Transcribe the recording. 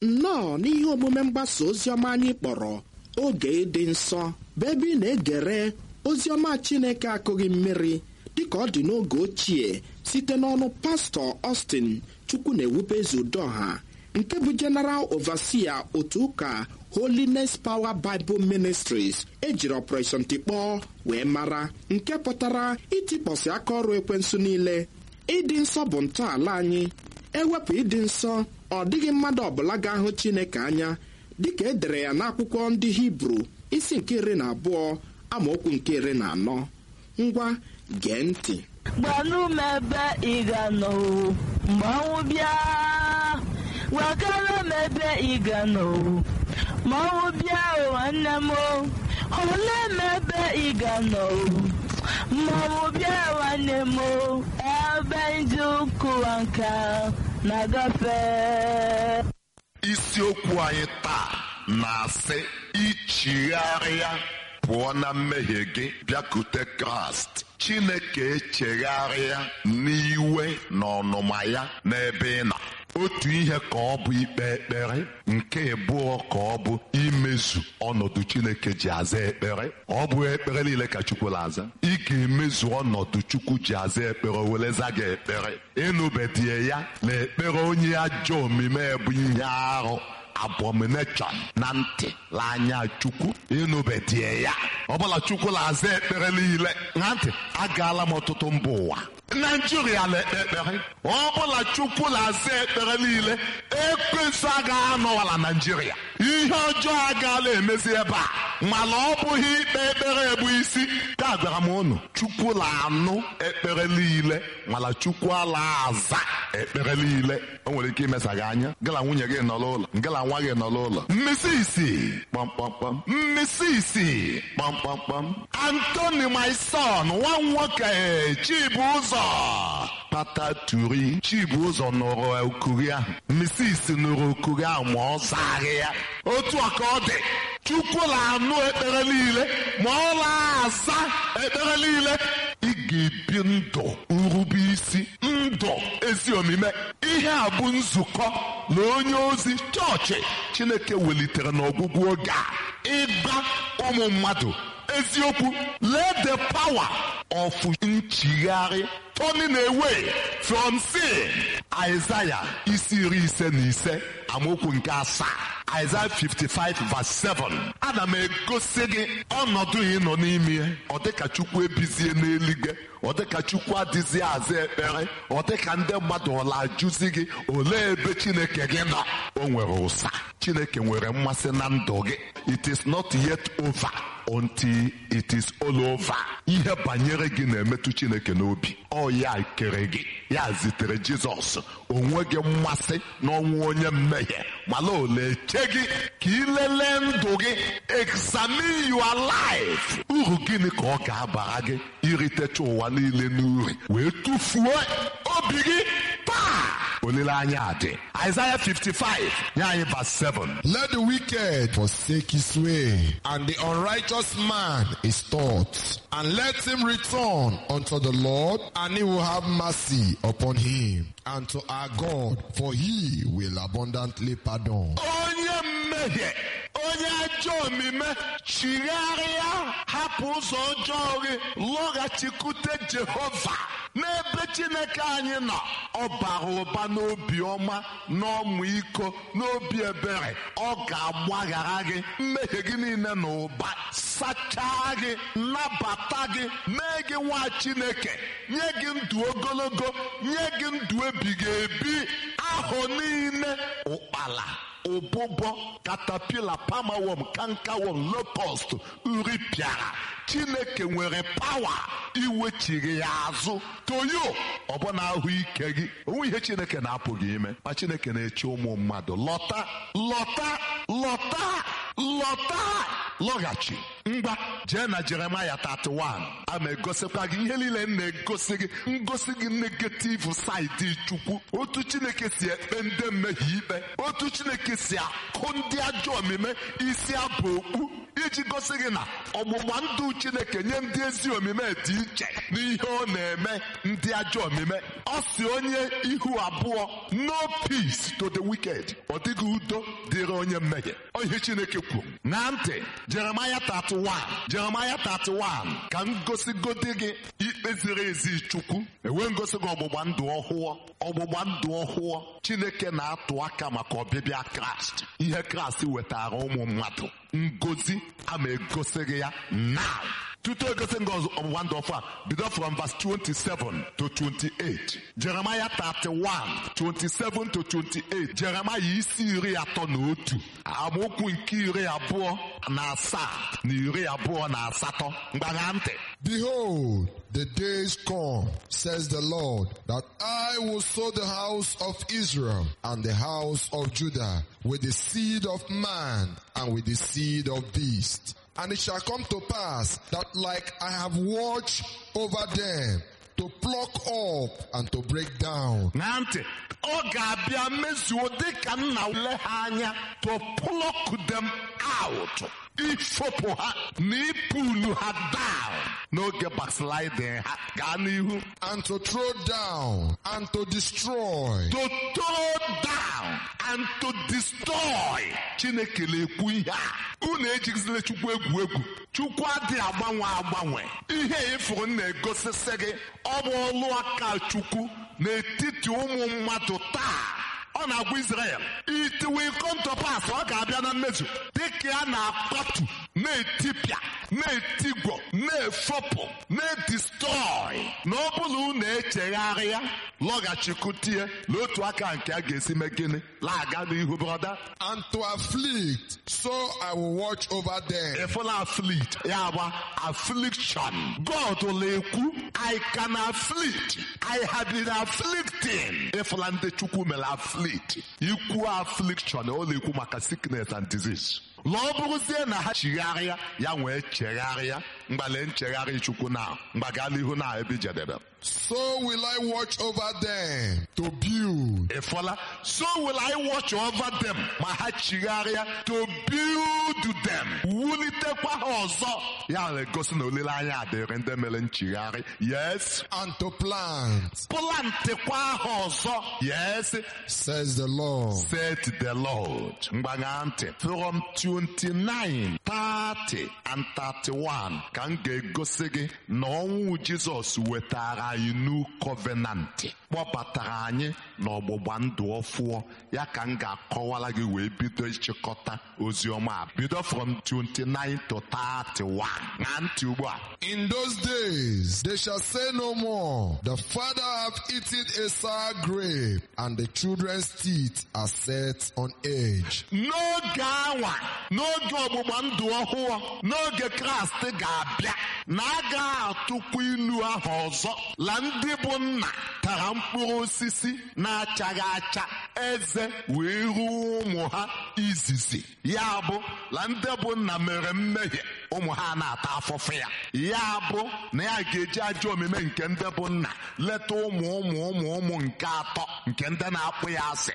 nnọọ n'ihe omume mgbasa oziọma anyị kpọrọ oge ịdị nsọ bụ ebe ị na-egere oziọma chineke akụghị mmiri dịka ọ dị n'oge ochie site n'ọnụ pastọ Austin chukwu na-ewube ezudoha nke bụ General Overseer otu ụka Holiness Power Bible Ministries ejiri Operation Tikpọọ wee mara nke pụtara itikpọsị aka ọrụ ekwensu niile ịdị nsọ bụ ntọala anyị ewepụ ịdị nsọ ọ dịghị mmadụ ọbụla ga-ahụ Chineke anya dịka e dere ya n'akwụkwọ ndị Hibru isi nke iri na abụọ amaokwu nke iri na anọ ngwa gee ntị gbanụ m ebe ị ga-anọ o, mgbe ọnwụ bịa gwakara m ebe ị ga-anọ o, ma ọnwụ bịa o nwanne m o olee m ebe ị ga-anọ o, ma ọnwụ bịa nwanne m o ebe ndị ụkụwa nka na-agafe isiokwu anyị taa na-asị ichigharịa pụọ na mmehie gị bịakute kraịst chineke echegharịa n'iwe na ọnụma ya n'ebe ị nọ otu ihe ka ọ bụ ikpe ekpere nke abụọ ka ọ bụ imezu ọnọdụ chineke ji aza ekpere ọ bụ ekpere niile ka chukwu na-aza ị ga-emezu ọnọdụ chukwu ji aza ekpere were za gị ekpere ịnụbedie ya na ekpere onye ajọ omume bụ ihe arụ abomination na ntị l'anya chukwu ịnụbedie ya ọbụla chukwu na-aza ekpere niile na ntị agaala m ọtụtụ mba ụwa naijiria na-ekpe ekpere ọbụla chukwu na-aza ekpere niile ekwensu agaghị anọwala naijiria ihe ọjọọ agaala emezi ebe a mana ọ bụghị ikpe ekpere ebu isi ka gwara m unu chukwu na-anụ ekpere niile mana chukwu ala aza ekpere niile o nwere ike imesa gị anya gala nwunye gị nọ n'ụlọ ngala nwa gị nọ n'ụlọ mmisi isi kpamkpamkpam mmisi isi kpamkpamkpam antoni my son nwa nwoke chibụzọ pataturi chibụzọ nụrụ okuri ahụ mmisi isi nụrụ okuri ahụ ma ọ zaghị ya otu a ka ọ dị chukwu na-anụ ekpere niile ma ọ na-aza ekpere niile ị ga-ebi ndụ nrube isi ndụ ezi omume ihe a bụ nzukọ na onye ozi chọọchị chineke welitere n'ọgwụgwụ oge a ịgba ụmụ mmadụ eziokwu let the power of nchigharị turning away from sin Isaiah isi iri ise na ise amaokwu nke asaa Isaiah 55 verse 7 ana m egosi gị ọnọdụ ị nọ n'ime ya ọ dịka Chukwu ebizie n'eluigwe ọ dịka Chukwu adịzi aza ekpere ọ dịka ndị mmadụ ọla ajụzi gị olee ebe Chineke gị nọ o nwere ụsa Chineke nwere mmasị na ndụ gị it is not yet over until it is all over ihe banyere gị na-emetụ Chineke n'obi ọ ya kere gị ya zitere Jizọs onwe gị mmasị n'ọnwụ onye mmehie mana ole che gị ka ịlelee ndụ gị examine your life uru gịnị ka ọ ga-abara gị iritecha ụwa niile n'uri wee tụfuo obi gị taa olileanya dị Isaiah 55 nye anyị verse 7 Let the wicked forsake his way, and the unrighteous man his thoughts, and let him return unto the Lord, and he will have mercy upon him, and to our God, for he will abundantly pardon. onye mmehie onye ajọ omume chigharịa hapụ ụzọ ọjọọ gị lọghachikwute jehova n'ebe chineke anyị nọ ọ bara ụba n'obi ọma n'ọmụ iko n'obi ebere ọ ga-agbaghara gị mmehie gị niile na ụba sachaa gị nabata gị mee gị nwa chineke nye gị ndụ ogologo nye gị ndụ ebighị ebi ahụ niile ụkpala ụbụbọ katapila pamawom kankawom lopost uri pịara chineke nwere pawa iwechiri ya azụ toyo ọbụna ahụike gị onwe ihe chineke na-apụghị ime ma chineke na-eche ụmụ mmadụ lọta lọta lọta lọta lọghachi ngwa jee na jeremaya 31 a ma egosikwa gị ihe niile m na-egosi gị ngosi gị negativ saịdị chukwu otu chineke si ekpe ndị mmehie ikpe otu chineke si akụ ndị ajọ omume isi abụ okpu iji gosi gị na ọgbụgba ndụ chineke nye ndị ezi omume dị iche n'ihe ọ na-eme ndị ajọ omume ọ si onye ihu abụọ no peace to the wicked ọ dịghị udo dịrị onye mmehie Ọ ihe chineke kwuru na ntị jeremaya 31 jeremaya 31 ka m gosigodi gị ikpe ziri ezi chukwu enwe ngosi gị ọgbụgba ndụ ọhụụ ọgbụgba ndụ ọhụụ chineke na-atụ aka maka ọbịbịa kraịst ihe kraịst wetara ụmụ mmadụ ngozi ama egosi gị ya now tutu egosi gị ọzọ- ọgbụgba ndụ ọfụ a bido from verse 27 to 28 jeremaya 31 27 to 28 jeremaya isi iri atọ na otu amaokwu nke iri abụọ na asaa na iri abụọ na asatọ mgbagha ntị Behold, the days come, says the Lord, that I will sow the house of Israel and the house of Judah with the seed of man and with the seed of beast. And it shall come to pass that like I have watched over them to pluck up and to break down, na ntị ọ ga-abịa mezuo dịka nna le ha anya to pluck them out ifopụ ha na ipulu ha down n'oge backsliding ha gaa n'ihu and to throw down and to destroy. to throw down and to destroy chineke na-ekwu ihe a unu ejigizila chukwu egwu egwu chukwu adịghị agbanwe agbanwe ihe ịfụrụ na-egosisi gị ọ bụ ọlụ aka chukwu n'etiti ụmụ mmadụ taa ọ na-agwa Israel it will come to pass ọ ga-abịa na mmezu dịka a na-akpatu na-etipịa na-etigwo na-efopụ na-edestroy na ọ bụla unu echegharịa lọghachikwutie n'otu aka nke a ga-esi mee gịnị laga n'ihu brọda and to afflict, so I will watch over them. efula afflict ya gba affliction God will ekwu I can afflict I have been afflicting efula ndị chukwu mere afflict ikwu affliction ọ na-ekwu maka sickness and disease la ọ bụrụzie na ha chigharịa ya nwee chegharịa mgbale nchegharị chukwu na mgbaga n'ihu na ebe jedebe So will I watch over them to build ịfọla so will I watch over them ma ha chigharịa to build them wulitekwa ha ọzọ ya na-egosi na olileanya adịrị ndị mere nchigharị yes and to plant, plantekwa ha ọzọ yes says the Lord. said the Lord mgbagha ntị from 29 30 and 31 ka m ga-egosi gị na ọnwụ Jizọs wetara anyị new covenant kpọbatara anyị n'ọgbụgba ndụ ọfụọ ya ka m ga-akọwara gị wee bido ịchịkọta ozi ọma a. bido from 29 to 31 na ntị ugbu a In those days they shall say no more, the father hath eaten a sour grape, and the children's teeth are set on edge. n'oge anwa n'oge ọgbụgba ndụ ọhụụ n'oge kraịst ga-abịa na a ga-atụkwa ilu ahụ ọzọ la ndị bụ nna tara mkpụrụ osisi na-achaghị acha eze wee ruo ụmụ ha izizi ya bụ la ndị bụ nna mere mmehie ụmụ ha na-ata afụfụ ya ya bụ na ya ga-eji ajọ omume nke ndị bụ nna leta ụmụ ụmụ ụmụ ụmụ nke atọ nke ndị na-akpụ ya asị